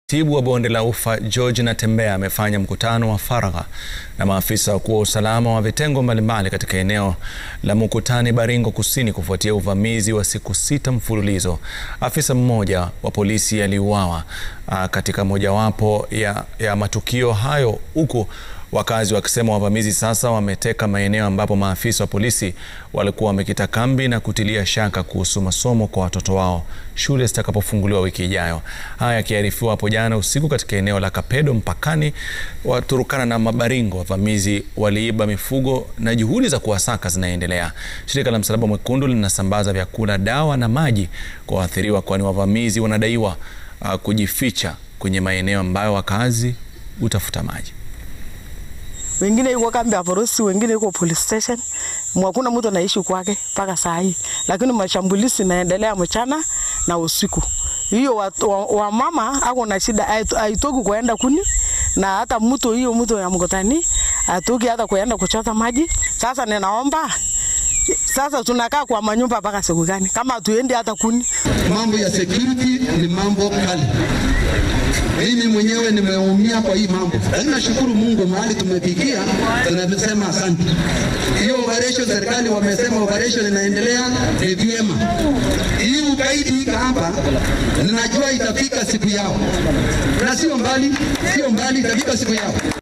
Katibu wa bonde la Ufa George Natembeya amefanya mkutano wa faragha na maafisa wakuu wa usalama wa vitengo mbalimbali katika eneo la Mukutani, Baringo Kusini kufuatia uvamizi wa siku sita mfululizo. Afisa mmoja wa polisi aliuawa katika mojawapo ya, ya matukio hayo huku wakazi wakisema wavamizi sasa wameteka maeneo ambapo maafisa wa polisi walikuwa wamekita kambi na kutilia shaka kuhusu masomo kwa watoto wao shule zitakapofunguliwa wiki ijayo. Haya yakiarifiwa hapo jana usiku katika eneo la Kapedo mpakani wa Turkana na Mabaringo, wavamizi waliiba mifugo na juhudi za kuwasaka zinaendelea. Shirika la Msalaba Mwekundu linasambaza vyakula, dawa na maji kwa waathiriwa, kwani wavamizi wanadaiwa uh, kujificha kwenye maeneo ambayo wakazi hutafuta maji wengine yuko kambi ya polisi, wengine yuko police station. Hakuna mtu anaishi kwake mpaka saa hii, lakini mashambulizi naendelea mchana na usiku. Hiyo wa, wa, wa mama ako na shida, haitoki kuenda kuni na hata mtu hiyo mtu ya Mkutani atoki hata kuenda kuchota maji. Sasa ninaomba sasa tunakaa kwa manyumba mpaka siku gani kama hatuendi hata kuni? Mambo ya security ni mambo kali. Mimi mwenyewe nimeumia kwa hii mambo, lakini nashukuru Mungu mahali tumefikia, tunasema asante. Hiyo operation serikali wamesema operation inaendelea, ni vyema. Hii ugaidi hapa, ninajua itafika siku yao, na sio mbali, sio mbali, itafika siku yao.